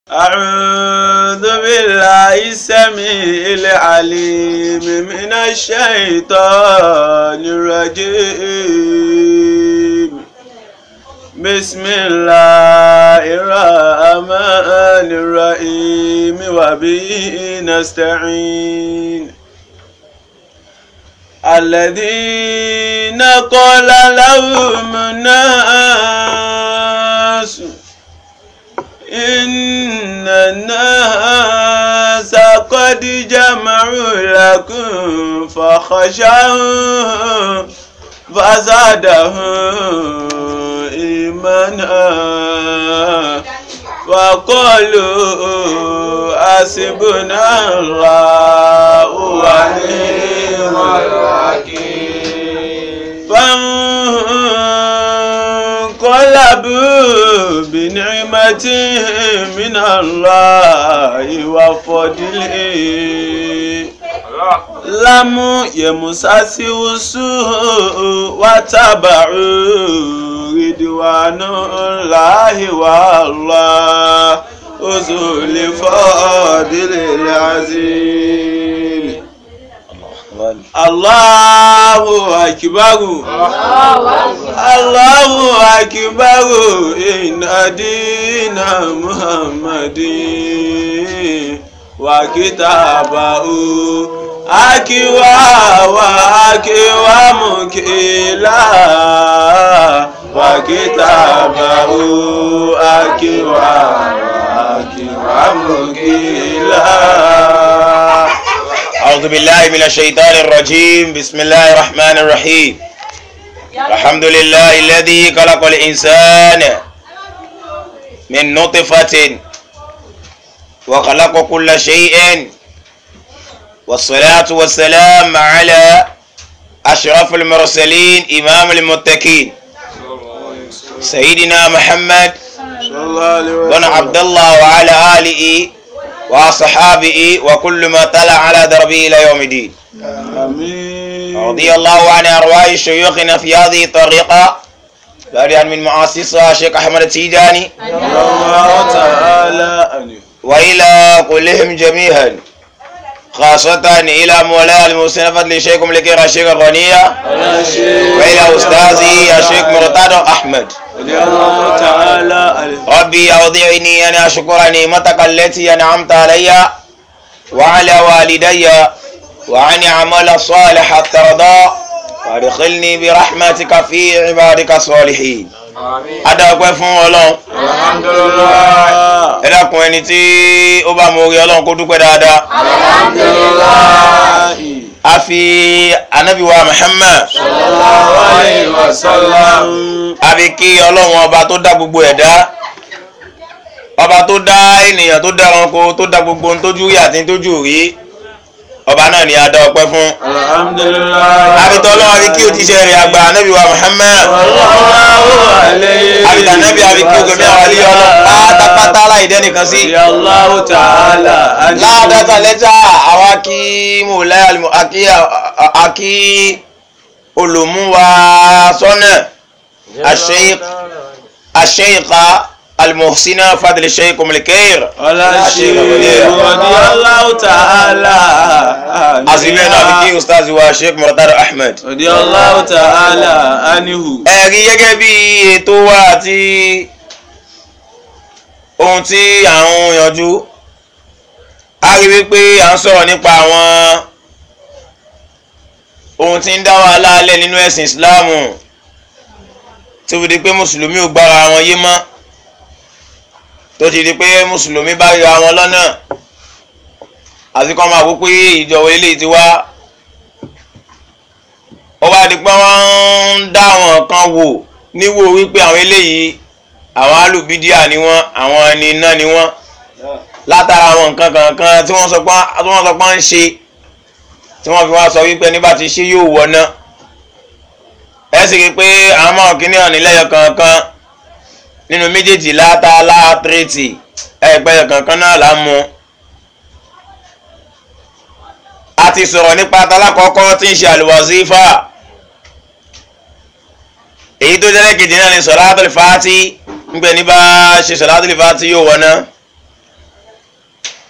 أعوذ بالله السميع العليم من الشيطان الرجيم بسم الله الرحمن الرحيم وبه نستعين الذين قال لهم الناس إن الناس قد جمعوا لكم فخشوا فزادهم إيمانا وقالوا حسبنا الله ونعم الوكيل فانقلبوا بنعمة من الله وفضله لم يمسسه سوء وتبعوا رضوان الله والله ذو الفضل العظيم Allahu akibaru. Allahu akibaru inna dina Muhammadin wa kitabahu akiwa wa akiwa mukila wa kitabahu akiwa wa akiwa mukila. أعوذ بالله من الشيطان الرجيم بسم الله الرحمن الرحيم الحمد لله الذي خلق الإنسان من نطفة وخلق كل شيء والصلاة والسلام على أشرف المرسلين إمام المتقين سيدنا محمد بن عبد الله وعلى آله وصحابه وكل ما طلع على دربه إلى يوم الدين آمين رضي الله عن أرواح شيوخنا في هذه الطريقة بارئا من مؤسسها الشيخ أحمد التيجاني الله تعالى أنه وإلى كلهم جميعا خاصة إلى مولاي المحسن فضل شيخكم لكي الشيخ الغنية وإلى أستاذي الشيخ مرتضى أحمد رضي الله تعالى عنه ربي أوضعني أن أشكر نعمتك التي أنعمت علي وعلى والدي وأن أعمل صالحا ترضى وادخلني برحمتك في عبادك الصالحين adọ́pẹ́ fún ọlọ́run alhamdulillah ẹ dákun ẹni tí ó bá mọ orí ọlọ́run kó dúpẹ́ dáadáa alhamdulillah a fi anabiwa muhammad sallallahu alayhi wa sallam a fi kí ọlọ́run ọba tó dá gbogbo ẹ̀dá ọba tó dá ènìyàn tó dá ẹranko tó dá gbogbo ohun tójú rí àti tójú rí ọba náà ni a dá ọpẹ́ fún alhamdulillah abitọ ọlọ́run àfi kí o ti ṣe rìn àgbà anabiwa muhammad sallallahu alayhi abitọ anabi àfi kí o gbẹmí àwọn alẹ́ ọlọ́run pátápátá láì dẹ́nìkan sí. Allahu ta'ala anhu láàdọ́ta lẹ́tà àwa kí mọ̀lẹ́ àlùmọ́ àkí àkí olùmúwa sọ́nà àṣeyìká almuhsina fadil sheikh omilikeir ọlá ṣe rọ̀dí Allahu ta'ala anhu àsìlẹ̀ náà fi kí ustaz wa sheikh murtad ahmed. rọ̀dí Allahu ta'ala anhu ẹ̀rí gẹ́gẹ́ bí ètò wa àti ohun tí à ń yanjú a rí wípé à ń sọ̀rọ̀ nípa àwọn ohun tí ń dá wàhálà alẹ́ nínú ẹ̀sìn ìsìláàmù tó fi di pé mùsùlùmí ò gbára wọn yé mọ́ tó ti di pé mùsùlùmí bá ríra wọn lọ́nà àti kọ́ máa wó pé ìjọba eléyìí ti wá ó wá di pé wọ́n ń dá àwọn kan wò níwò wípé àwọn eléyìí àwọn alùbídíà ni wọ́n àwọn ẹni iná ni wọ́n látara àwọn nǹkan kankan tí wọ́n sọ pé tí wọ́n sọ pé ń ṣe tí wọ́n fi wá sọ wípé ní bá ti ṣe yóò wọná ẹ sì rí i pé àwọn ọmọ kìíní ọ̀nì lẹ́yọ kankan nínú méjèèjì látà látírètì ẹgbẹ́yọ kankan náà là ń mu a ti sọ̀rọ̀ nípa talákọ̀ọ́kọ́ tí ń ṣe àlùwàzífà èyí tó jẹ́lẹ̀ kejì náà ni sọ̀látùl fàátì ńgbẹ́ ní bá ṣe sọ̀látùl fàátì yóò wọná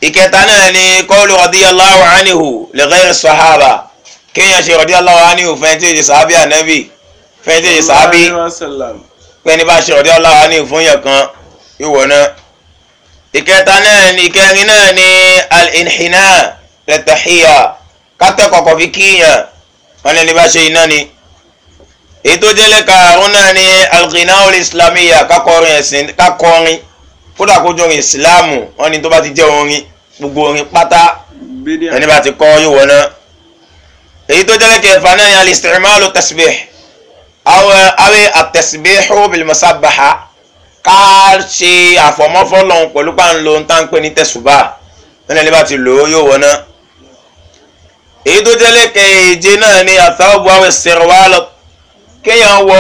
ìkẹta náà ni qawlu radiyallahu anhu li ghayri sahaba kéèyàn ṣe radiyallahu anhu fẹ́ẹ́ tí ì sàábì ànábì fẹ́ẹ́ tí ì sàábì pẹ́ẹ́ni bá ṣe radiyallahu anhu fún yẹn kan yóò wọ̀ náà ìkẹta náà ni ìkẹrin náà ni al-inhina lẹ́tàhíyà kátẹ́ kọ̀kọ́ fi kíyàn wọn lẹ́ni bá ṣe iná ni èyí tó jẹ́ lẹ́ka àrùn náà ni al-ghinaul islamiyya kákọrin ẹ̀sìn kákọrin kódà kó jọrin ìsìláàmù wọn ni tó bá ti jẹ́ orin gbogbo orin pátá ẹni bá ti kọ́ yóò wọ̀ náà èyí tó jẹ́ lẹ́ka ẹ̀fà náà ni al-isti'malu tasbih awe at-tasbihu bil-musabbaha ká ṣe àfọmọ́fọ́lọ́hún pẹ̀lú pàǹlò ntánpẹ́ ní tẹ̀sùbà nínú ẹni bá ti lò ó yóò wọná. èyí tó jẹ́ lẹ́kẹ̀ẹ́jẹ náà ni àtàwọ̀bù àwọn ìṣẹ̀rọ̀wálọ̀ kéèyàn wọ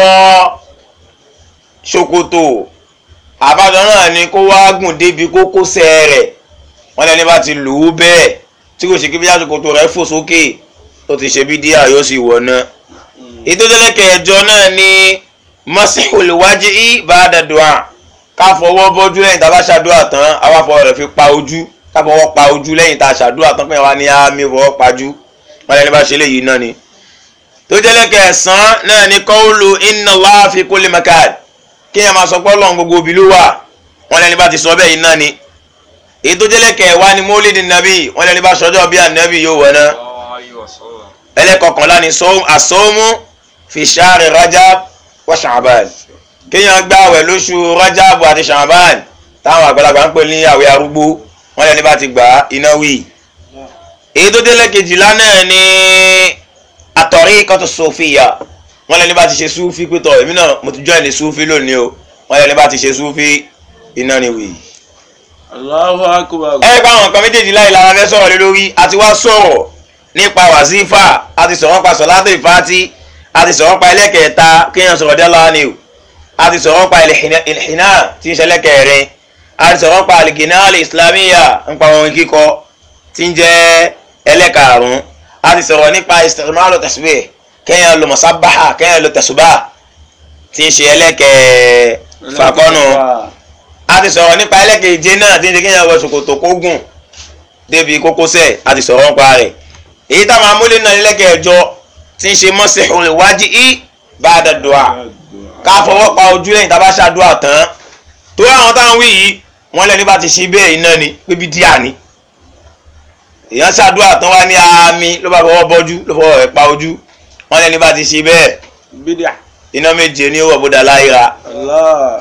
ṣòkòtò àbájọ náà ni kó wá gùn débi kókósẹ̀ rẹ̀ wọ́n lẹ́ni bá ti lò ó bẹ́ẹ̀ tí kò ṣe kí bí ṣòkòtò rẹ̀ fò sókè tó ti ṣe bí díà yóò sì wọná. èyí tó jẹ́ lẹ́kẹ̀ẹ́jọ náà ni masihul wajhi ba'da du'a ká fọwọ́ bọ́jú lẹ́yìn tá a bá ṣàdúrà tán àwa fọwọ́ rẹ̀ fi pa ojú ká fọwọ́ pa ojú lẹ́yìn tá a ṣàdúrà tán pé wá ní àmì fọwọ́ pajú wọn lẹ́ni bá ṣe léyìí náà ni. tó jẹ́ lẹ́kẹ̀ẹ́sán náà ni qawlu inna Allaha fi kulli makan kéèyàn máa sọ pé Ọlọ́run gbogbo òbí ló wà wọn lẹ́ni bá ti sọ bẹ́ẹ̀ yìí náà ni. èyí tó jẹ́ lẹ́kẹ̀ẹ́wá ni mólídì nàbí wọn lẹ́ni bá ṣọjọ́ bí ànábì yóò wọ̀ náà. ẹlẹ́kọ̀ọ́kànlá ni as-sawmu fi shahri Rajab wa Sha'ban kéèyàn gbààwẹ̀ lóṣù Rajabu àti Sha'ban táwọn àgbàlagbà ń pè ní àwẹ̀ arúgbó wọn lẹni bá ti gbà iná wì. èyí tó délé kejìlá náà ni at-tariqatu sufiyya wọn lẹni bá ti ṣe súfì pétọ èmi náà mo ti join ní súfì lónìí o wọn lẹni bá ti ṣe súfì iná ni wì. Allahu akbar. ẹ bá àwọn nǹkan méjèèjì láì lára fẹ́ sọ̀rọ̀ lé lórí a ti wá sọ̀rọ̀ nípa wàsífà a ti sọ̀rọ̀ pa sọ̀látò ìfàtí a ti sọ̀rọ̀ pa ẹlẹ́kẹ̀ẹ́ta kéèyàn sọ̀rọ̀ dé lọ́wọ́ ni o a ti sọ̀rọ̀ pa ìlhìnà tí ń ṣẹlẹ̀ kẹrin a ti sọ̀rọ̀ pa àlìgínà ìsìlámíyà ń pa orin kíkọ tí ń jẹ́ ẹlẹ́karùn-ún a ti sọ̀rọ̀ nípa istimalu tasbih kéèyàn lo musabaha kéèyàn lo tẹ̀sùbà tí ń ṣe ẹlẹ́kẹ̀ẹ́fàkọ́nù a ti sọ̀rọ̀ nípa ẹlẹ́kẹ̀ẹ́jẹ náà tí ń ṣe kéèyàn wọ ṣòkòtò kógùn débi kókósẹ̀ a ti sọ̀rọ̀ nípa rẹ̀ èyí táwọn amúlé náà ẹlẹ́kẹ̀ẹ́jọ tí ń ṣe masihul wajhi ba'da du'a ká fọwọ́ pa ojú lẹ́yìn tá a bá ṣàdúrà tán tó àwọn táwọn wí yìí wọ́n lẹ́ni bá ti ṣe bẹ́ẹ̀ iná ni pébi díà ni èèyàn ṣàdúrà tán wá ní àmì ló bá fọwọ́ bọ́jú ló fọwọ́ rẹ̀ pa ojú wọ́n lẹ́ni bá ti ṣe bẹ́ẹ̀ bídíà. iná méje ní owó àbúdá láyìíra Allah.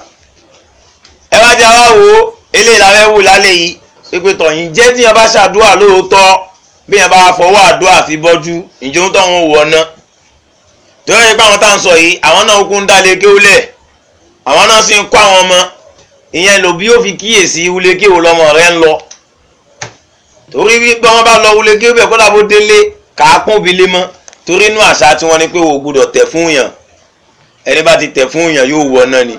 ẹ wá jẹ́ wá wo eléyìí la fẹ́ wò lálẹ́ yìí pípé tọ̀yìn jẹ́ tí yẹn bá ṣàdúrà lóòótọ́ bí yẹn bá fọwọ́ àdúrà fi bọ́jú ìjọ ń tọ̀hún wọ̀ ná tó yẹ pé àwọn tá à ń sọ yìí àwọn náà kún dálé kéwúlẹ̀ àwọn náà sì ń kọ́ àwọn ọmọ ìyẹn lò bí ó fi kíyèsí wúlé kéwò lọmọ rẹ ń lọ torí wípé wọn bá lọ wúlé kéwò bẹ́ẹ̀ kódà bó délé kàákùn bí lé mọ́ torí inú àṣà tí wọ́n ní pé wò gbúdọ̀ tẹ̀ fún yàn ẹni bá ti tẹ̀ fún yàn yóò wọ náà ni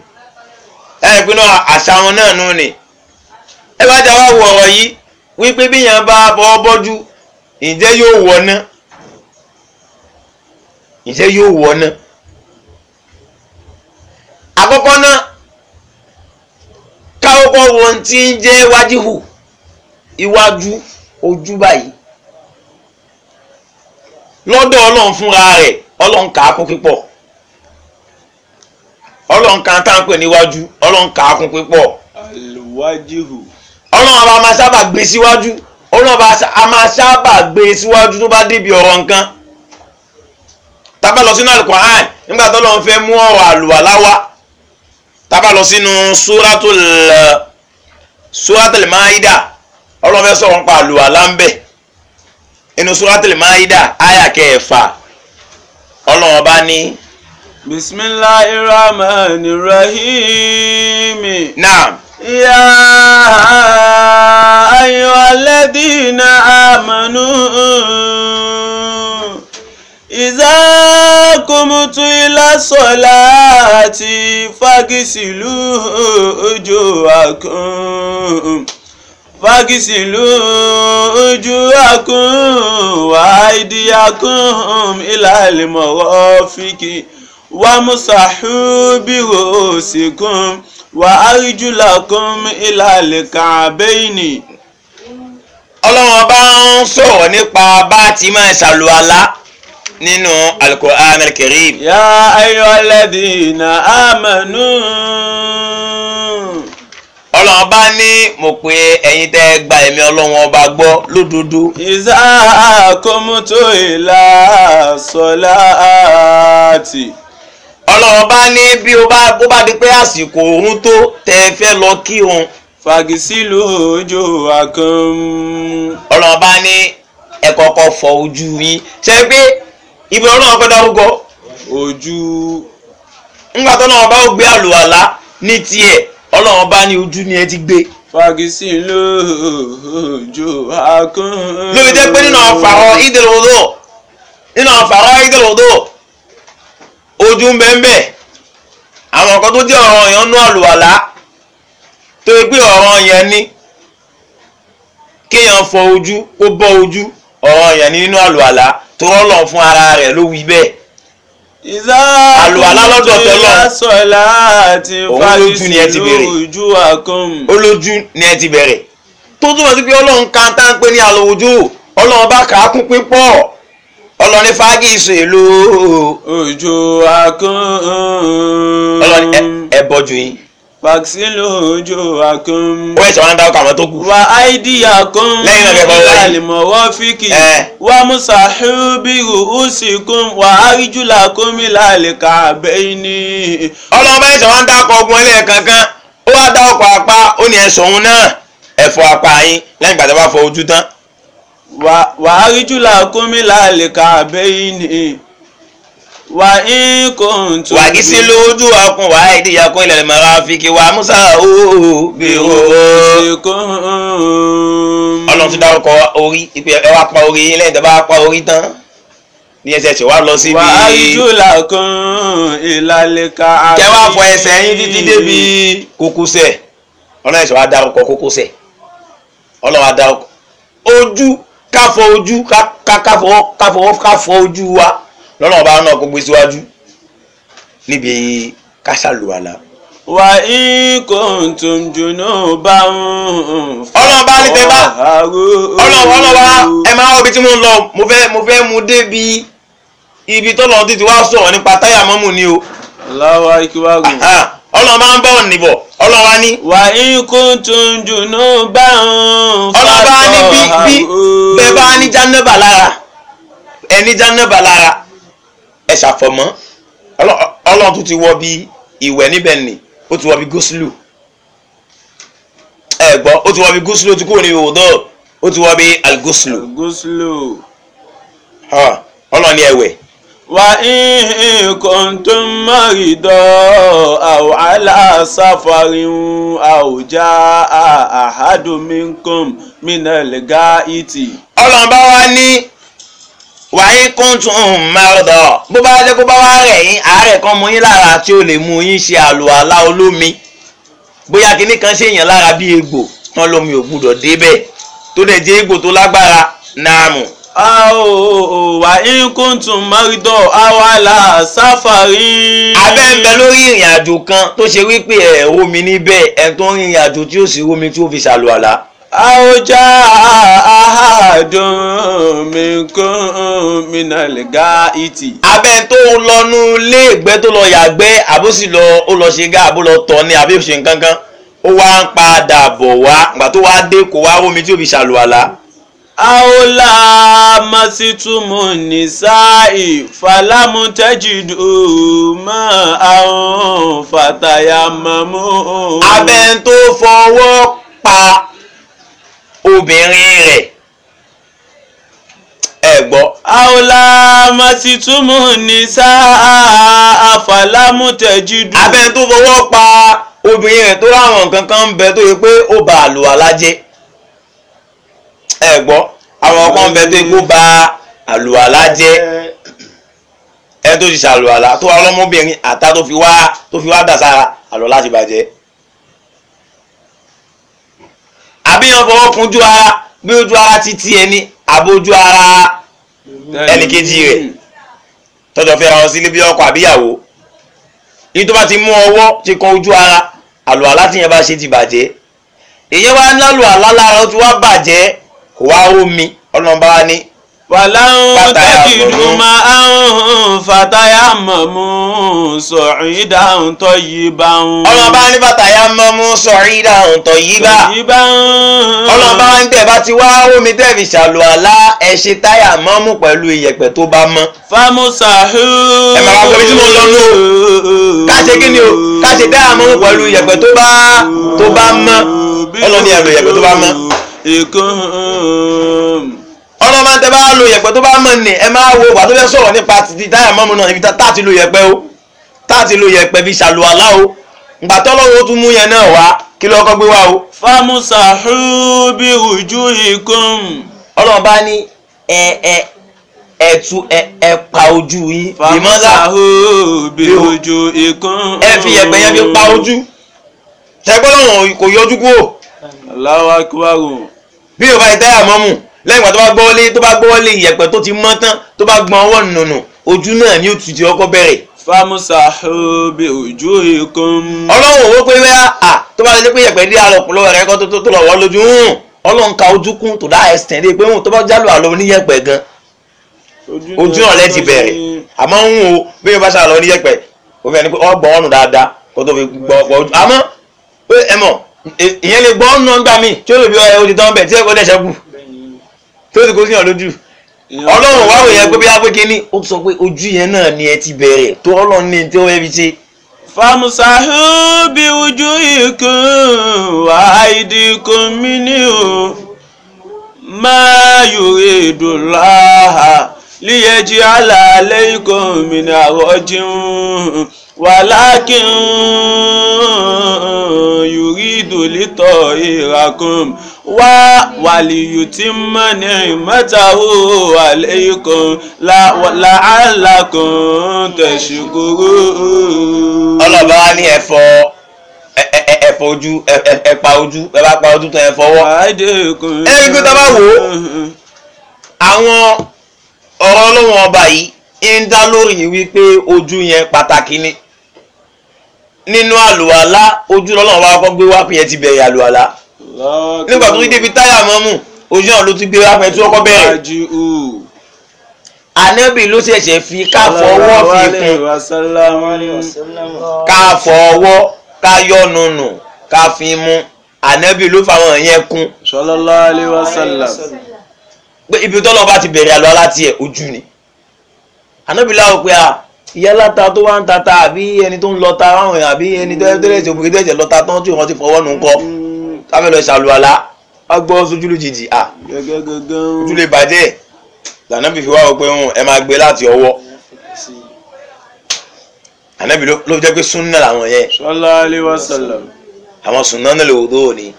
ẹ pinnu àṣà wọn náà nù ni ẹ bá jà wá wọ ọ̀rọ̀ yìí wípé bí yàn bá bọ́ bọ́jú ǹjẹ́ yóò wọ náà ǹjẹ́ yóò wọ náà àkọ́kọ́ náà káwọ́kọ́ wo ohun tí ń jẹ́ wájíhù iwájú ojú báyìí lọ́dọ̀ ọlọ́run fúnra rẹ̀ ọlọ́run kà á kún pípọ̀ ọlọ́run kan tá à ń pè níwájú ọlọ́run kà á kún pípọ̀ alwajihu. ọlọ́run àbá máa sábà gbé síwájú ọlọ́run àbá a máa sábà gbé síwájú tó bá débi ọ̀rọ̀ nǹkan tábà lọ sínú Al-Qur'an nígbà tó lọ́n fẹ́ mú ọ̀rọ̀ àlùwàlá wá tábà lọ sínú suratul suratul Maida ọlọ́run fẹ́ sọ̀rọ̀ nípa àlùwàlá ń bẹ̀ inú suratul Maida àyà kẹfà ọlọ́run ọba ní. bisimilahi rahmani rahim. naam. يا أيها الذين آمنوا إذا قمت إلى الصلاة فاغسلوا وجوهكم فاغسلوا وجوهكم وأيديكم إلى المرافق وامسحوا برؤوسكم وأرجلكم إلى الكعبين ọlọ́run bá ń sọ̀rọ̀ nípa bá a ti máa ṣàlùwàlá nínú Al-Qur'an Al-Karim. يا أيها الذين آمنوا ọlọ́run bá ní mo pe ẹ̀yin tẹ́ ẹ gba ẹ̀mí ọlọ́run ọba gbọ́ lódodo. إذا قمت إلى الصلاة ọlọ́run bá ní bí ó bá bó bá di pé àsìkò òun tó tẹ́ ẹ fẹ́ lọ kírun. فاغسلوا وجوهكم ọlọ́run bá ní ẹ kọ́kọ́ fọ ojú yín. ṣe pé ibi ọlọ́run fẹ́ dárúkọ ojú ńgbà tó náà bá ó gbé àlùwàlá ní tiẹ̀ ọlọ́run bá ní ojú ni ẹ ti gbé. فاغسلوا وجوهكم lórí jẹ́ pé nínú àfàrọ̀ ìdèròdò nínú àfàrọ̀ ìdèròdò ojú ń bẹ́ẹ̀ bẹ́ẹ̀ àwọn nǹkan tó jẹ́ ọ̀rọ̀ yẹn nú àlùwàlá tó yẹ pé ọ̀rọ̀ yẹn ní kéèyàn fọ ojú kó bọ́ ojú ọ̀rọ̀ yẹn ní nínú àlùwàlá tó rọ́lọ̀ fún ara rẹ̀ ló wí bẹ́ẹ̀ ìzá Àlùwàlá lọ́dọ̀ tọ́lọ̀. sọ̀lá àti Òun lójú ni ẹ ti béèrè. ojú àkọ́m. olójú ni ẹ ti bẹ̀rẹ̀ tó túmọ̀ sí pé ọlọ́run kan tá ń pè ní àlòwòjú ọlọ́run bá kà á kún pípọ̀ ọlọ́run ní fáágì ìṣèlú ojú àkọ́m. ọlọ́run ẹ- ẹ bọ́jú yín fàksílù ojú àkọ́m. ó ẹ̀sẹ̀ wọn dáwọ́ kàwọn tó kù. wà áìdíyà kan Lẹ́yìn náà kẹ́kọ̀ọ́ lẹ́yìn. àlìmọ̀wọ́ fíkì Ẹ. wà mùsàhùbìrù ùsìkún wà áríjùlá kọ́mí lálẹ́ kàbẹ́yìn ní. ọlọ́run bá ẹ̀sẹ̀ wọn dákọ̀ ọgbọ́n ilé kankan ó wá dá ọkọ̀ apá ó ní ẹ̀sọ̀ òun náà ẹ̀fọ́ apá yín lẹ́yìn ìgbà tí wọ́n bá fọ ojú tán. wà áríjùlá kọ́mí lálẹ́ kàbẹ́yìn ní. wà ń kò tó. wà kí sí lójú ọkùn wà á ìdíyà kún ilẹ̀ mọ́ra fi kí wà musa ooo bí ooo. ọlọ́run tún dárúkọ orí ìpè ẹ wá pa orí yín lẹ́yìn tí wọ́n bá pa orí tán ní ẹsẹ̀ tí wàá lọ síbi. wà áríjùlá kan ìlàlẹ́ kàbẹ́yìn. kẹ wá fọ ẹsẹ̀ yín títí débi kókósẹ̀ ọlọ́run ẹ̀sẹ̀ wàá dárúkọ kókósẹ̀ ọlọ́run wàá dárúkọ ojú káfọ ojú ká- ká- káfọ káfọ káfọ ojú wa lọ́nà ọba náà kó gbé síwájú níbi kásálùwàlà. wà ń kò tó jùnú bá ń. ọlọ́run bá ní tẹ bá ọlọ́run ọlọ́run wa ẹ máa wọ ibi tí mo ń lọ mo fẹ́ mo fẹ́ mu débi ibi tọ́lọ́run títí wá sọ̀rọ̀ nípa táyà mọ́mù ni o Allahu akbar. Ah, ọlọ́run máa ń bọ̀ níbọ̀ ọlọ́run wa ní wà ń kó tó jùnú bá ń. ọlọ́run bá ní bí bí bẹ́ẹ̀ bá ní jánẹ́bà lára ẹni jánẹ́bà lára ẹ ṣàfọ̀mọ́ Ọlọ́- ọlọ́run tún ti wọ bí ìwẹ̀ níbẹ̀ ni ó ti wọ bí gúúsùlù ẹ gbọ́ ó ti wọ bí gúúsùlù ó ti kúrò ní ìwòdó ó ti wọ bí algúúsùlù gúúsùlù. Ah, ọlọ́run ní ẹ̀wẹ̀ wà ń kó tó mọ̀rìndọ́ àwọn aláṣàfàrin àwùjá àhádùmínkùn mínàlẹ́gá ìtì. ọlọ́run bá wá ní wàyí kúntùn mẹ́rọ̀dọ̀ bó bá jẹ́ kó bá wá rẹ̀ yín àárẹ̀ kan mú yín lára tí ó lè mú yín ṣe àlùwàlá olómi bóyá kinní kan ṣe èèyàn lára bí egbò tán lómi ò gbúdọ̀ débẹ̀ tó dẹ̀ jẹ́ egbò tó lágbára náàmù Àwọ̀ wà ń kó tó mọ̀rìndọ́ àwọn aláṣàfàrin. abẹ́ ń bẹ lórí ìrìn àjò kan tó ṣe wípé ẹ̀ omi níbẹ̀ ẹ̀ tó ń rìnrìn àjò tí ó sì rómi tí ó fi ṣàlùwàlá àwùjá àhádùmínkùn mínàlẹ́gá ìtì. abẹ́ tó lọ́nu ilé ìgbẹ́ tó lọ yàgbẹ́ àbó sì lọ ó lọ ṣe gá àbó lọ tọ̀ ní àbí ṣe nǹkan kan ó wá ń padà bọ̀ wá ìgbà tó wá dé kó wá rómi tí ó fi ṣàlùwàlá. àwòlá masitumu nisa'i falamutẹ́jìdù mọ́ àwọn fatayamamu. abẹ́ tó fọwọ́ pa obìnrin rẹ̀ ẹ gbọ́ àwòlá masitumu nisa'a falamutẹ́jìdù. abẹ́ tó fọwọ́ pa obìnrin rẹ̀ tó ráwọn nǹkan kan ń bẹ tó yẹ pé ó ba àlùwàlá jẹ́ ẹ gbọ́ àwọn kan ń bẹ tó yẹ pé ó ba àlùwàlá jẹ́ ẹ tó ti ṣàlùwàlá tó wà lọ́mọbìnrin àtà tó fi wá tó fi wá dà sára àlùwàlá ti bàjẹ́ àbí yan fọwọ́ kunjú ara bí ojú ara ti ti ẹni àbójú ara ẹnìkejì rẹ̀ tọ́jọ́ fẹ́ ra wọn sílé bí ọkọ àbíyàwó yìí tó bá ti mú ọwọ́ ti kan ojú ara àlùwàlá tí yẹn bá ṣe ti bàjẹ́ èyí wá ń lálùwàlá lára ó ti wá bàjẹ́ kò wá omi ọlọ́run bá wá ní Fàlàun Fataya tẹ́kìdù mọ̀mú. máa ń fataya mọ̀mú sọ̀rin dáhùn tọ́ yìí bá ń. ọlọ́run bá ní bàtàyà mọ́mú sọ̀rí dáhùn tọ̀ yí bá yìí bá ń. ọlọ́run bá ń tẹ̀ bá ti wá omi tẹ̀ fi ṣàlù àlá ẹ ṣe táyà mọ́mú pẹ̀lú iyẹ̀pẹ̀ tó bá mọ́ Famusahu. Ẹ máa wá gbọ́ bí tí mo lọ nù ká ṣe kí ni o ká ṣe táyà mọ́mú pẹ̀lú iyẹ̀pẹ̀ tó bá tó bá mọ́ ọlọ́run ní ẹ̀rọ iyẹ̀pẹ̀ tó bá mọ́ Ìkún. ọlọ́run máa ń tẹ́ bá lo iyẹ̀pẹ̀ tó bá mọ́ ni ẹ máa wo wà tó fẹ́ sọ̀rọ̀ nípa ti táyà mọ́mú náà níbi tá tá ti lo iyẹ̀pẹ̀ o tá ti lo iyẹ̀pẹ̀ fi ṣàlù àlá o ìgbà tọ́lọ́run ó tún mú yẹn náà wá kí ló kọ́ gbé wá o Famusahu bí ojú ikún. ọlọ́run bá ní ẹ ẹ ẹ tu ẹ ẹ pa ojú yín ìmọ̀lá Famusahu bí ojú ikún. ẹ fi iyẹ̀pẹ̀ yẹn fi pa ojú ṣẹgbọ́n lọ́wọ́ kò yọjú kúrò Allahu akbar. bí o bá yẹ táyà mọ́mù lẹ́yìn ìgbà tó bá gbọ́ wọlé tó bá gbọ́ wọlé iyẹ̀pẹ̀ tó ti mọ́ tán tó bá gbọ́n ọwọ́ nùnù ojú náà ni ó tù tí ọkọ bẹ̀rẹ̀ Famusahu bí ojú ikún. ọlọ́run owó pé bẹ́ẹ̀ à tó bá lè pé iyẹ̀pẹ̀ dé àlọ́ pọ̀lọ́ rẹ̀ kọ́ tó tó tó lọ wọ́ lójú hùn ọlọ́run ka ojú kún tó dá ẹsẹ̀ dé pé hùn tó bá jálù àlọ́ oníyẹ̀pẹ̀ gan ojú náà lẹ́ ti bẹ̀rẹ̀ àmọ́ ń wo bí o bá ṣàlọ́ oníyẹ̀pẹ̀ o fẹ́ ni pé ọgbọ̀n ọ̀nù dáadáa kó tó fi gbọ́ gbọ́ ojú àmọ́ pé ẹ mọ̀ ì- ìyẹn lè gbọ́ ọ̀nù gbà mí tí ó lè bí ọ ẹ ti tán bẹ̀ tí ẹ kó dẹ̀ ṣẹ́kù tí ó ti kó sí yàn lójú ọlọ́run wá wòye pé bí wá pé kínní ó sọ pé ojú yẹn náà ni ẹ ti bẹ̀rẹ̀ tó ọlọ́run ní tí ó fẹ́ fi ṣe Famusahu bí ojú ikún wà áìdíkún mí ní o. Ma yuridu Allah liyaji ala alaykum min arojin walakin yuridu litahirakum wa waliyutimma ni'matahu alaykum la la'allakum tashkurun. ọlọ́ba wa ní ẹ̀fọ́ ẹ- ẹ- ẹ- ẹ̀fọ́ ojú ẹ- ẹ- ẹ̀pa ojú ẹ bá pa ojú tán ẹ fọwọ́ Àìdèkùn. Ẹ rí pé tá a bá wò ó, àwọn ọ̀rọ̀ ọlọ́wọ́n ọba yìí ń dá lórí wípé ojú yẹn pàtàkì ni nínú àlùwàlá ojú lọ́lọ́wọ́ wa kọ́ gbé wá pé yẹn ti bẹ̀rẹ̀ àlùwàlá nígbà tó ti débi táyà mọ́mù ojú náà ló ti gbé wá pé tí wọ́n kọ́ bẹ̀rẹ̀ Àjù ànábì ló ṣẹ̀ṣẹ̀ fi ká fọwọ́ fi kún ká fọwọ́ ká yọnu nù ká fi mú ànábì ló fàwọn yẹn kún Sallallahu alaihi wasallam. pé ibi tọ́lọ́ bá ti bẹ̀rẹ̀ àlọ́ láti ẹ̀ ojú ni ànábì láwọ̀ pé à ìyá láta tó wá ń tata àbí ẹni tó ń lọta ráwọn èèyàn àbí ẹni tó tẹ́lẹ̀ tí obìnrin tẹ́lẹ̀ lọta tán tí wọ́n ti fọwọ́ nù ń kọ́ káfẹ́ lọ ṣàlùwàlá wá gbọ́ sójú lójijì à Gẹ́gẹ́ gẹ́gẹ́. ojú lè bàjẹ́ lànàbì fi wá wọ pé ẹ máa gbé láti ọwọ́ ànábì ló ló jẹ́ pé súnnà làwọn yẹn Sallallahu alaihi wasallam. àwọn súnnà náà lè wò tó ní.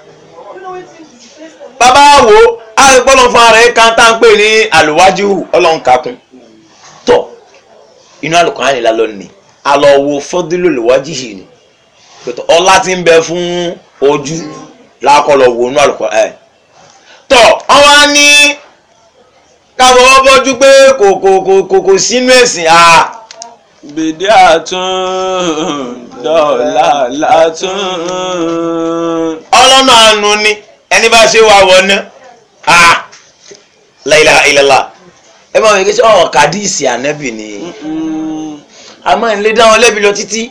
bàbá wo àgbọ̀lọ̀ fún ara ẹ̀ kan tá à ń pè ní àlùwájú ọlọ́run kakún tọ̀ inú Al-Qur'ani la lọ ní alọ́ wo fọ́dúlò lùwájú yìí ni pẹ̀tọ́ ọlá ti ń bẹ fún ojú lákọlọ̀ wo inú Al-Qur'ani tọ̀ àwọn á ní káfọwọ́ bọ́jú pé kò kò kò kò kò sínú ẹ̀sìn à Bèdé àtún dọ̀là látún. ọlọ́nà àánú ni ẹni bá ṣe wà wọ̀ ná à la ilaha illallah ẹ máa wípé ṣé ọ̀rọ̀ kàdíìsì ànábì ni àmọ́ ìlé dá wọn lẹ́bi lọ títí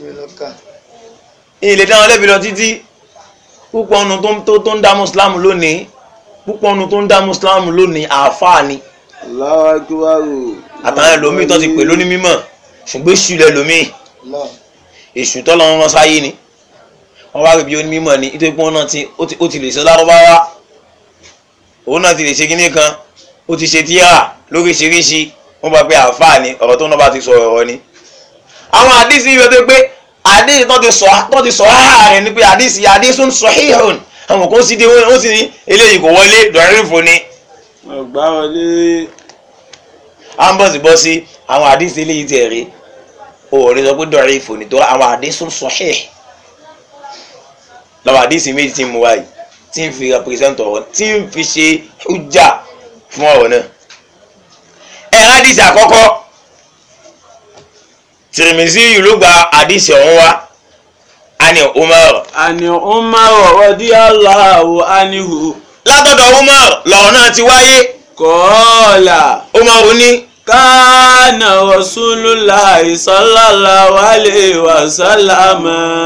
ìlé dá wọn lẹ́bi lọ títí púpọ̀ ọ̀nù tó- tó tó ń dá mùsùlùmù lónìí púpọ̀ ọ̀nù tó ń dá mùsùlùmù lónìí àáfàá ni Allahu akbar. àtàwọn ẹlòmíì tó ti pè lóní mímọ̀ ṣùgbọ́n èṣù lẹlòmíì èṣù tọ́lọ́ wọn rán sáyé ni wọ́n wá rí bí oní mímọ̀ ni nítorí pé wọ́n náà ti ó ti- ó ti lè ṣe lárúbáwá òun náà ti lè ṣe kíní kan ó ti ṣe tíra lóríṣiríṣi wọ́n bá pé àáfàá ni ọ̀rọ̀ tó náà bá ti sọ ọ̀rọ̀ ni. àwọn àdìsí yìí wọ́n tó pé àdìsí tó ti sọ tó ti sọ áhà rẹ̀ ni pé àdìsí àdìsí sahihun àwọn kan sì dé wọ́n sì ní eléyìí kò wọlé dọ̀rẹ́fò ni Ọ̀gbá wọlé. à ń bọ̀ sí bọ́ sí àwọn àdìsí eléyìí tẹ̀ rí òòrè sọ pé dọ̀rẹ́fò ni tó àwọn àdìsí sahih lọ́wọ́ àdìsí méjì tí mo wáyé tí ń fi represent ọ̀rọ̀ tí ń fi ṣe hujja fún ọ̀rọ̀ náà ẹ̀rọ àdìsí àkọ́kọ́ Tirmizi yìí ló gba àdìsí ọ̀hún wá ani Umar Àní Umar radiyallahu anhu. látọ̀dọ̀ umar lọ́rọ̀ náà ti wáyé kọ́ọ̀là umar ní kánà rasulullahi sallallahu alayhi wa sallam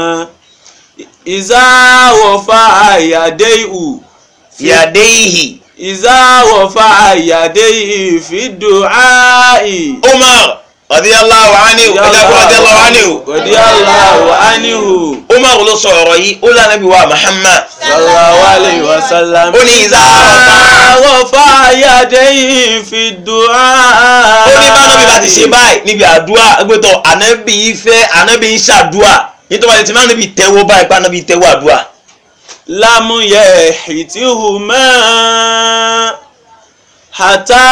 ìzáwọ̀fà àyàdéhù yàdéhì ìzáwọ̀fà àyàdéhì fìdùáì. umar radiyallahu anhu ẹ̀dàkùn radiyallahu anhu radiyallahu anhu umar ló sọ ọ̀rọ̀ yìí ó lànà bí wa muhammad sallallahu alayhi wa sallam. ó ní ìzáwọ̀fà ìzáwọ̀fà àyàdéhì fìdùáì. ó ní bánabi bá ti ṣe báyìí níbi àdúrà gbẹtọ̀ ànábì ìfẹ́ ànábì ń ṣàdúrà nítorí wàá ti máa níbi tẹ́wọ́ báyìí pé ànábì tẹ́wọ́ àdúrà lámúyẹ ìtìhùmá hàtà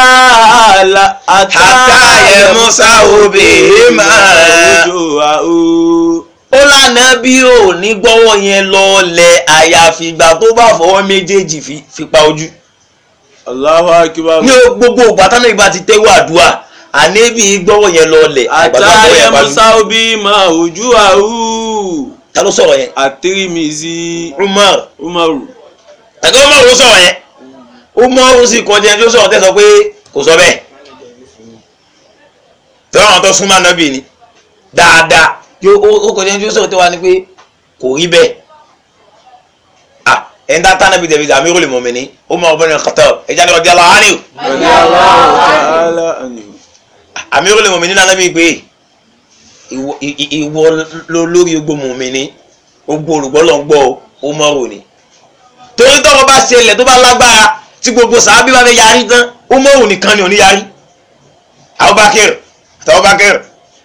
Hatta yamusahu bihima. ojú àó. ó lànà bí ò ní gbọ́wọ́ yẹn lọ́ọ̀lẹ̀ àyàfi ìgbà tó bá fọwọ́ méjèèjì fi- fi pa ojú Allahu akbar. ní o- gbogbo ìgbà táwọn ìgbà ti tẹ́wọ́ àdúrà ànábì gbọ́wọ́ yẹn lọ́ọ̀lẹ̀ àgbà tó hàtà fọwọ́ yẹn pa ojú yamusa obi ma ojú àó. ta ló sọ̀rọ̀ yẹn àtìrìmìsì Umar umaru. ẹ̀gbẹ́ Umar ló sọ̀rọ̀ yẹn Umar ó sì kọjá ẹni tó sọ̀rọ̀ tẹ́ sọ pé kò sọ bẹ́ẹ̀ tọ́wọ́n àwọn tó súnmọ́ ànábì ni dáadáa yóò ó- ó kọjá ẹni tó sọ̀rọ̀ tẹ́ wá ní pé kò rí bẹ́ẹ̀ ah ẹni tá tá ànábì tẹ̀lé Amirul Mu'minin Umar ibn Khattab ẹ̀já ni wọ́n di aláwa ni o radiyallahu ta'ala anhu. Amirul Mu'minin náà ànábì pé ìwọ ì- ì- ìwọ ló lórí gbogbo mùmíní gbogbo olùgbọ́ lọ ń gbọ́ o Umaru ni torí tọ́rọ̀ bá ṣẹlẹ̀ tó bá lágbára tí gbogbo sàábí bá fẹ́ yarí tán Umaru nìkan ni ò ní yarí Abubakar àti Abubakar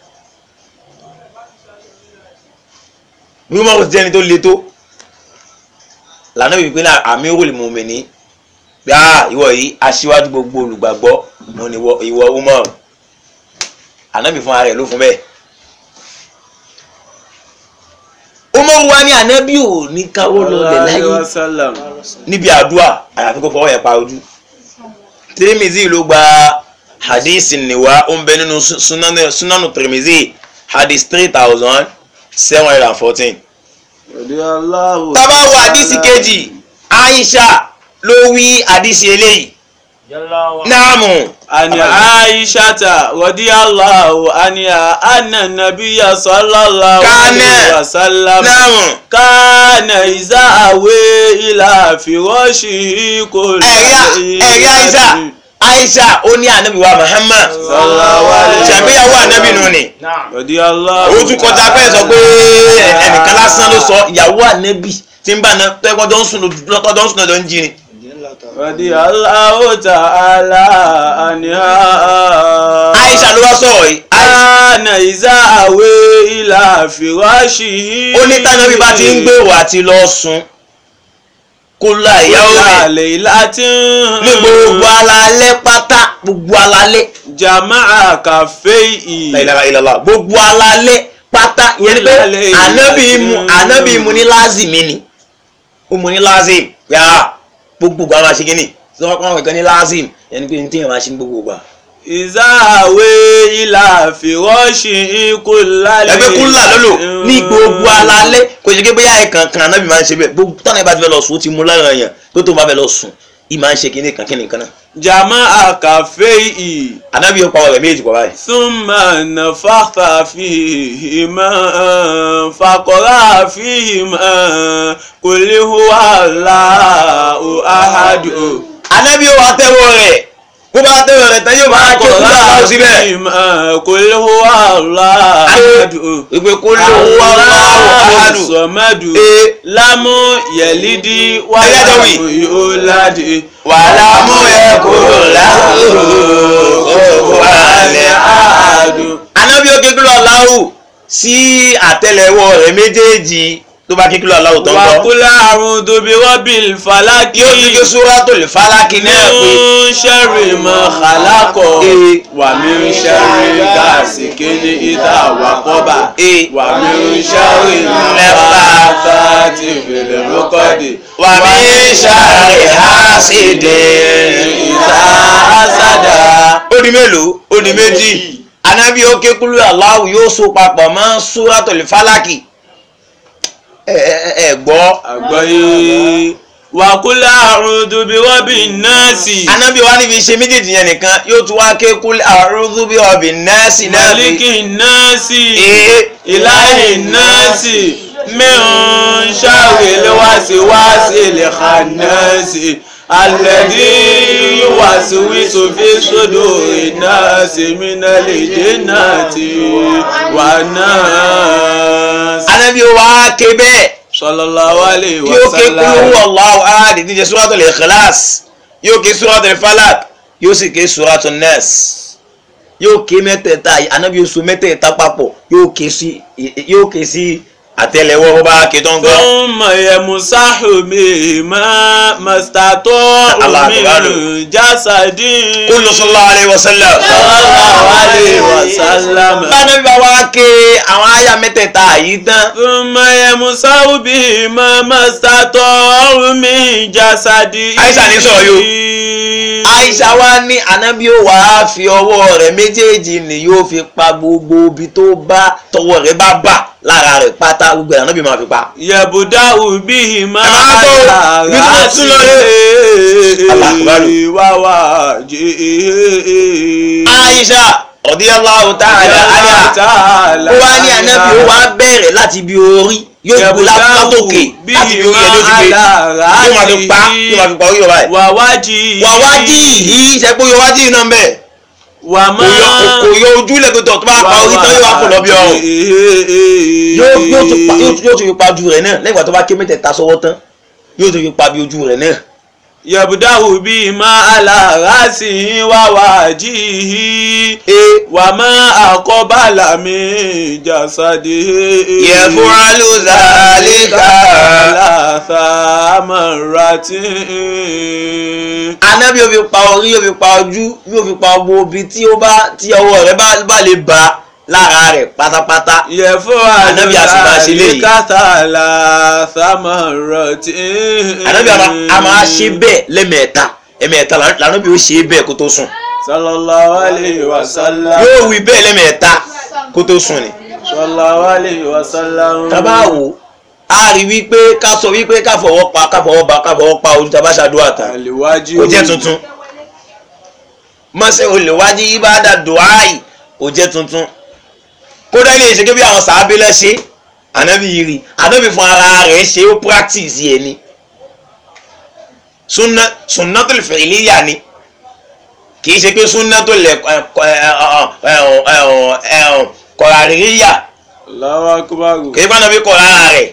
bí Umaru ti jẹ́ni tó le tó lànà wípé náà Amirul Mu'minin bí a ìwọ yìí aṣíwájú gbogbo olùgbàgbọ́ òun ni ìwọ- ìwọ Umaru ànábì fún ara rẹ̀ ló fún bẹ́ẹ̀ Umaru wa ní ànábì ò ní káwọ́ lọ́lẹ̀ láyé Alaihi wasallam. níbi àdúrà àyàfi kó fọwọ́ yẹn pa ojú Tirimizi ló gba hadith niwa ó ń bẹ nínú su- sunanu sunanu Tirimizi hadith three thousand seven hundred and fourteen. radiyallahu tábà wo ta'ala hadith kejì Aisha ló wí hadith eléyìí náàmù ani aishata radiyallahu anha anna nabiyya sallallahu Kana. alaihi wasallam náàmù kana iza awe ila firashi kò ẹ̀rí ẹ̀rí Aisha Aisha ó ní ànábì wa Muhammad sallallahu alaihi ṣàgbéyàwó ànábì nù ni. radiyallahu ó tún kọjá pé sọ pé ẹnìkan lásán ló sọ ìyàwó ànẹ́bì tí ń bá na tẹ́kọ̀jọ́ ń sùn lọ́kọ̀jọ́ ń sùn lọ́jọ́ ń jí ni. radiyallahu ta'ala anha Aisha ló wá sọ̀rọ̀ yìí Aisha kana iza awe ila firashi ó ní tánàbí bá ti ń gbèrò àti lọ sùn kó la ìyàwó rẹ̀ Lálẹ́ láti ní gbogbo alalẹ́ pátá gbogbo alalẹ́ Jama'a kàfé ì. la ilaha illallah gbogbo alalẹ́ pátá ìyẹn ni pé Lálẹ́ ànábì mu ìlàjì. ànábì mu ní lázìmí ni ó mu ní lázìm yá gbogbo gbogbo àwọn aṣèkínní tí wọ́n kọ́ àwọn ìkan ní lázìm ìyẹn ni pé ní téèyàn máa ṣe ní gbogbo gbà. Ìzáàwé ilà fìrọ́ṣì ikú lálẹ́. ẹgbẹ́ kúnlá lọ́lọ́ ní gbogbo alalẹ́ kò ṣe pé bóyá ẹ̀kan kan anábì máa ń ṣe bẹ́ẹ̀ gbogbo tọ́nà ìbá ti fẹ́ lọ sùn ó ti mú lára yẹn tó tó bá fẹ́ lọ sùn ì máa ń ṣe kíní kan kíní kan náà Jama'a kàfé ì. anábì yóò pa ọ̀rẹ́ méjì pọ̀ báyìí. Súnmọ̀ nàfàkà fìhìmọ̀ fàkọ̀rà fìhìmọ̀ kò lè hùwà láàó àhàdù. anábì yóò wá tẹ́wọ́ rẹ̀ bó bá tẹ́wọ́ rẹ̀ tán yóò máa ké kúlá lọ́wọ́ síbẹ̀. fìhìmọ̀ kò lè hùwà láàó àhàdù. ìpè kó ló wá láwọ̀ ahadu. sọmọdù Ee. lámú yẹlídì Ẹlẹ́dọ̀wì. wàlámù yóòládì wàhálà mú ẹ kúrò láwùjọ kó wà lẹ́ àádùn. anábì yóò ké kúlọ̀ láwù sí àtẹ́lẹwọ́ rẹ̀ méjèèjì tó bá ké kúlọ̀ láwù tó ń bọ̀. wàkúlà àrùn tóbi rọ́bìl fàlákì yóò tún ké Suratul Falaki náà pé. ń ṣẹ́rì mọ́ kàlákọ̀ Ee. wà mí ń ṣẹ́rì gáàsì kéde ìta àwàkọ́bà Ee. wà mí ń ṣẹ́rì Lẹ́fà. lẹ́fà tí fèrè lókọ́dì wà mí sáré hásìdè ìta àsádà. ó di mélòó ó di méjì anábì ó ké kúlú aláwù yóò so papọ̀ mọ́ Suratul Falaki ẹ ẹ ẹ gbọ́ àgbáyé وقل أعوذ برب الناس anabi wa níbi ṣe méjèèjì yẹn nìkan yóò tún wá ké kul a'udhu bi rabbin nasi náà ملك الناس Ee. إله الناس من شر الوسواس الخناس الذي يوسوس في صدور الناس من الجنة والناس anabi wa ké bẹ́ẹ̀ صلى الله عليه yóò ké kul وسلم huwallahu ahad níjẹ́ suratul ikhlas yóò ké suratul falak yóò sì ké suratul nas yóò ké mẹ́tẹ̀ẹ̀ta yìí anabi yóò so mẹ́tẹ̀ẹ̀ta papọ̀ yóò ké sí yóò ké sí àtẹ́lẹwọ́ bó bá ké tán gan. ثم يمسح بما ما استطاع الله أكبر. من جسد kullu sallallahu alayhi wa sallam. sallallahu alayhi wa sallam. bánabi bá wá ké àwọn àyà mẹ́tẹ̀ẹ̀ta yìí tán. ثم يمسح بما ما استطاع من جسد Aisha ní sọ̀rọ̀ yìí Aisha wa ní anabi ó wàá fi ọwọ́ rẹ̀ méjèèjì ni yóò fi pa gbogbo ibi tó bá tọwọ́ rẹ̀ bá bà lára rẹ̀ pátá gbogbo ẹ̀ anabi máa fi pa. يبدأ بهما Ẹ máa bọ̀ o, على bí mo tún lọ رأسه Allah Akbar. ووجهه Aisha radiyallahu ta'ala anha ó wá ní anabi ó wá bẹ̀rẹ̀ láti ibi orí yóò gbó látòkè láti ibi orí ẹ̀ ló ti gbé yóò máa fi pa yóò máa fi pa orí ọba ẹ̀. wàwájì wà wájì yìí ṣe pé yóò wájì náà ń bẹ̀ wà kò má yọ kò yọ ojú lẹ́gbẹ̀ẹ́ tó bá pa orí tán yóò wá kò lọ bí ọrùn. yóò yóò tún pa yóò tún- yóò tún fi pa ojú rẹ̀ náà lẹ́yìn ìgbà tó bá ké mẹ́tẹ̀ẹ̀ta sọ́wọ́ tán yóò tún fi pa bí ojú rẹ̀ náà. yabdahu bí má alárasì wàwájì ee wà má àkọ́bàlà mi jàsádì. Yaf'alu dhalika. látàmárátì. anábì yóò fi pa orí yóò fi pa ojú yóò fi pa gbogbo ibi tí ó bá tí ọwọ́ rẹ̀ bá bá lè bá lára rẹ̀ pátápátá. yẹ̀fọ́ Ànábì a sì máa ṣe léyìí. kátàlá sàmárátì. anábì a máa- a máa ṣe bẹ́ẹ̀ lẹ́mẹ̀ẹ́ta ẹ̀mẹ̀ẹ́ta lànàbì ó ṣe bẹ́ẹ̀ kó tó sùn. sallallahu alayhi wa sallam. yóò wí bẹ́ẹ̀ lẹ́mẹ̀ẹ́ta kó tó sùn ni. sallallahu alayhi wa sallam. tábà wò á rí wípé ká sọ wípé ká fọwọ́ pa ká fọwọ́ ba ká fọwọ́ pa ojú tábà ṣàdúrà tán. àlèwájú. kò jẹ́ tuntun mọ́sẹ̀ olùwájú ibada duhai kò jẹ́ tuntun kódà ilé ìṣèké bí àwọn sàábé lẹ́ṣẹ́ ànábì yìí rí ànábì fún ara rẹ̀ ṣe ó practice yẹn ni sunna sunnatul fi'liya ni kì í ṣe pé sunnatul qarariyya Allahu akbar. kì í bá nàbí kọ̀ ara rẹ̀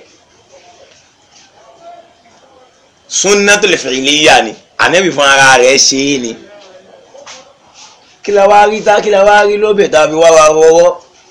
sunnatul fi'liya ni ànábì fún ara rẹ̀ ṣe é ni kí la wá rí tá kí la wá rí lóbẹ̀ tá a fi wá wa rọwọ́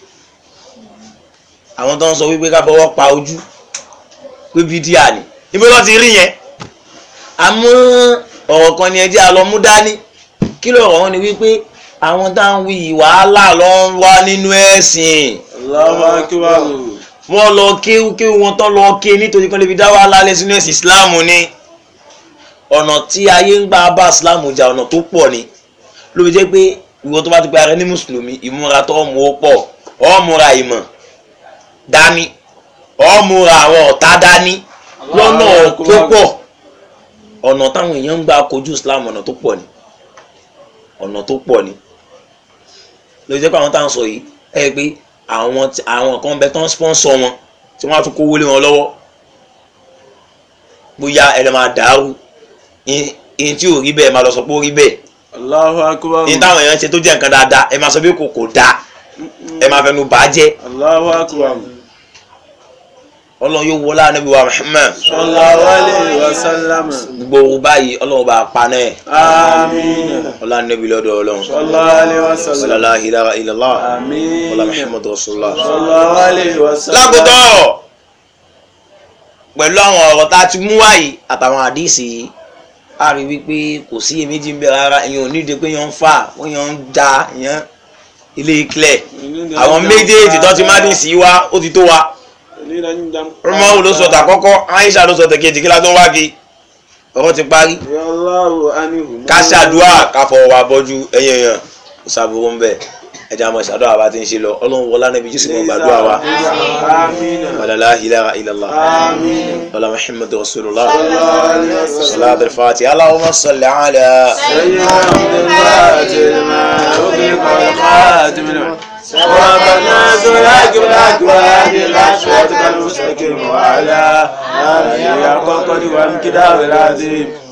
àwọn tó ń sọ wípé ká fọwọ́ pa ojú pé bídíà ni ibi ló ti rí yẹn àmọ́ ọ̀rọ̀ kan ni ẹjẹ́ àlọ́mú dání kí lọ̀rọ̀ wọn ni wípé àwọn tá à ń wí wàhálà ló ń wá nínú ẹ̀sìn Allahu akbar. wọ́n lọ kéwú kéwú wọn tán lọ ké nítorí kan lè fi dá wàhálà lẹ̀ sínú ẹ̀sìn ìsìláàmù ni ọ̀nà tí ayé ń gbà bá ìsìláàmù jà ọ̀nà tó pọ̀ ni ló fi jẹ́ pé ìwọ tó bá ti pe ara ní mùsùlùmí ìmúra tó mú ó pọ̀ ó múra ìmọ̀ dání ó múra àwọn ọ̀tá dání lọ́nà tó pọ̀ ọ̀nà táwọn èèyàn ń gbà kojú ìsìláàmù ọ̀nà tó pọ̀ ni ọ̀nà tó pọ̀ ni ló fi jẹ́ pé àwọn táwọn sọ yìí ẹ pé àwọn tí- àwọn kan bẹ tán sponsor wọn tí wọ́n á tún kówó lé wọn lọ́wọ́ bóyá ẹ lè máa dàrú ìyẹn tí ò rí bẹ́ẹ̀ máa lọ sọ pé ó rí bẹ́ẹ̀ Allahu akbar. ní táwọn èèyàn ṣe tó jẹ́ nǹkan dáadáa ẹ máa sọ pé kò kò dáa ẹ máa fẹnu bà á jẹ́ Allahu akbar. ọlọ́run yóò wọlé ànábì wa Muhammad sallallahu alayhi wa sallam. gbogbo ohun báyìí ọlọ́run bá a pa náà àmín. ọlá ànábì lọ́dọ̀ ọlọ́run sallallahu alayhi wa sallam. ọlá la ilaha illallah àmín. ọlá Muhammadu rasulullah. sallallahu alayhi wa sallam. lákòótọ́ ọ̀rọ̀ pẹ̀lú àwọn ọ̀rọ̀ tá a ti mú wáyé àtàwọn àdìsí yìí a rí wípé kò sí èméjì ń bẹ rárá èèyàn ò nídìí pé èèyàn ń fà wọ́n èèyàn ń ja èèyàn ilé ìkìlẹ̀ àwọn méjèèjì tó ti má dín sí wa ó ti tó wa Umaru ló sọ tàkọ́kọ́ Aisha ló sọ tẹ̀kejì kí la tó ń wá kí ọ̀rọ̀ ti parí Allahu anhu. ká ṣàdúrà ká fọwọ́ wa bọ́jú ẹ̀yìn èèyàn kò sábúrú ń bẹ̀ ẹja mọ̀ ṣàdọ́ àbá ti ń ṣe lọ ọlọ́run wọlá níbi jésù kan gbàdúrà wa wàlá la ilaha illallah wàlá muhammad rasulullah salat al-fatiha allahumma salli ala ربنا سلاك بلاك وهدي الأشواط المستقيم وعلى آله حق قدر وامكدار العظيم